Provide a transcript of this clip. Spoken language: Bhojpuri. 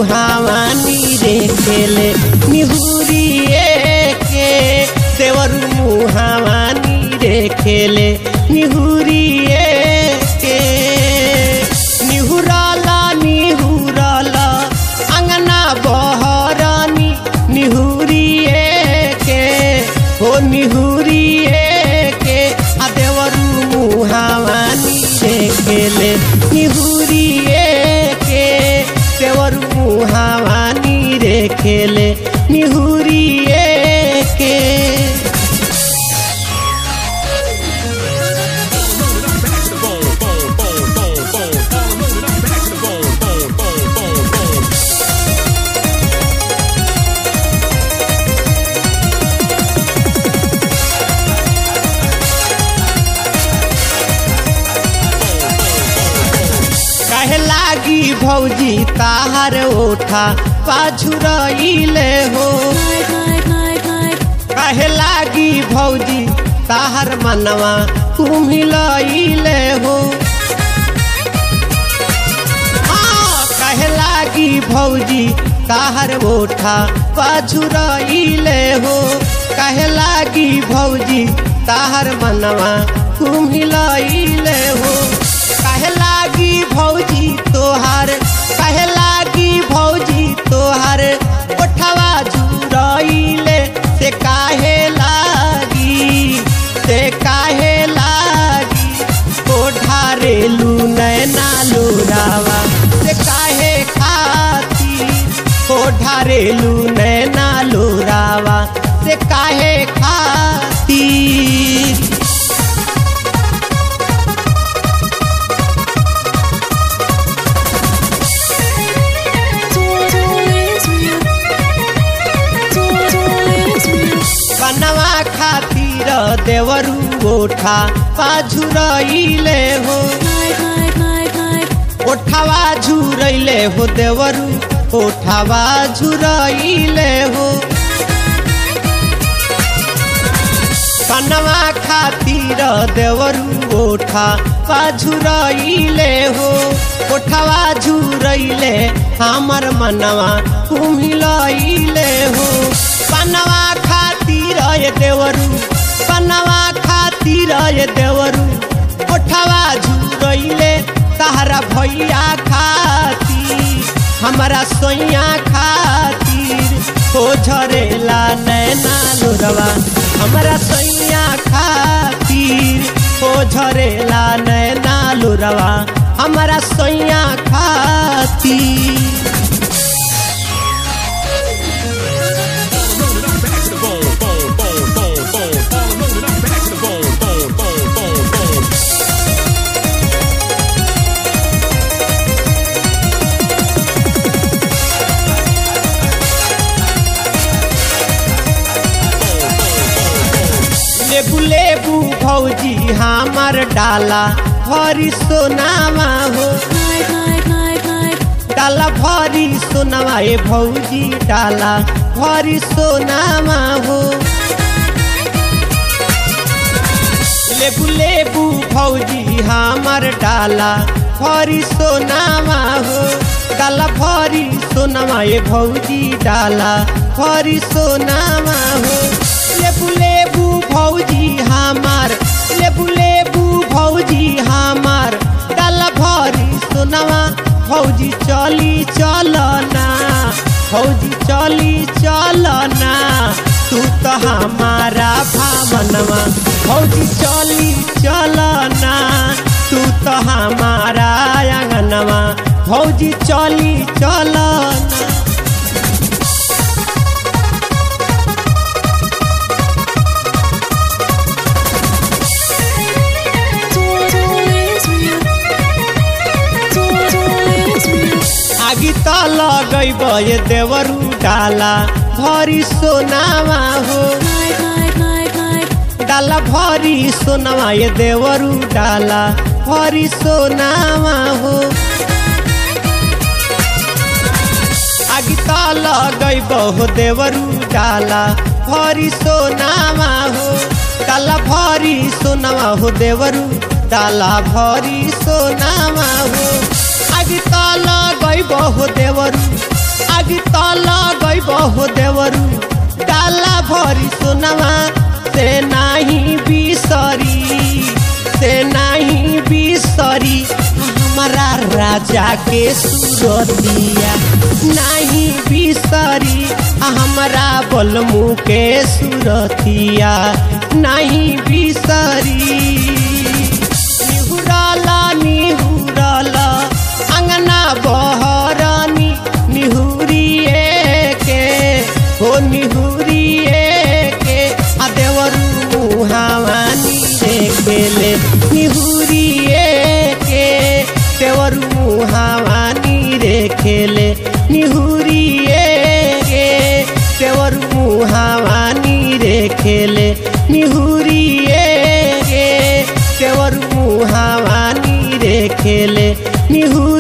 मुहावानी रे खेले निहुरिए के देवरू मुहावानी रे खेले निहुरिए के निहुराला निहुराला अंगना बहरानी निहुरिए के हो निहुरिए के आ देवरू मुहावानी रे खेले निहुरिए के देवरू मुहावानी रे खेले निहुरिए के कहे लागी भौजी ताहर ओठा पाछुरइले हो कहे लागी भौजी ताहर मनवा कुमिलइले हो हाँ, कहे लागी भौजी ताहर ओठा पाछुरइले हो कहे लागी भौजी ताहर मनवा कुमिलइले हो कहे लागी भौजी तोहार कहे लागी भौजी तोहार ओठवा झुरइले से काहे लागी से काहे लागी ओढ़ारेलू नैना लोरावा से काहे खाती ओढ़ारेलू नैना लोरावा से काहे खाती बनवा खातिर देवरू ओठा पाझुरइले हो ओठावा झुरइले हो देवरू ओठावा झुरइले हो बनवा खातिर देवरू ओठा पाझुरइले हो ओठावा झुरइले हमर मनवा कुमिलइले हो बनवा खातिर ये देवरू बनवा खातिर ये देवरू ओठवा झुरइले तहरा भैया खातिर हमारा सोइया खातिर हो झरेला नैना लोरवा हमारा सोइया खातिर हो झरेला नैना लोरवा हमारा सोइया खातिर लेबू लेबू भौजी हमर डाला भरी सोनामा हो डाला भरी सोनामा ए भौजी डाला भरी सोनामा हो लेबू लेबू भौजी हमर डाला भरी सोनामा हो डाला भरी सोनामा ए भौजी डाला भरी सोनामा हो लेबू लेबू भौजी हमार लेबू लेबू भौजी हमार डाला भरी सोनामा भौजी चली चलना भौजी चली चलना तू तो हमारा भावनवा भौजी चली चलना तू तो हमारा आंगनवा भौजी चली चलना आगी त लगैब ये देवरू डाला भरी सोनामा हो डाला भरी सोनामा ये देवरू डाला भरी सोनामा हो आगी त लगैब हो देवरू डाला भरी सोनामा हो डाला भरी सोनामा हो देवरू डाला भरी सोनामा हो आगी त लगैब हो देवरू लागी तो लगैब हो देवरू डाला भरी सोनवा से नाही बिसरी से नाही बिसरी हमारा राजा के सुरतिया नहीं बिसरी हमारा बलमू के सुरतिया नहीं बिसरी निहुरला निहुरला अंगना बहरनी निहुरिए के हो निहुरिए के आ देवरू मुहावानी देखेले निहुरिए के देवरू मुहावानी रेखेले निहुरिए के देवरू मुहावानी रेखेले निहुरिए के देवरू मुहावानी रेखेले निहुरिए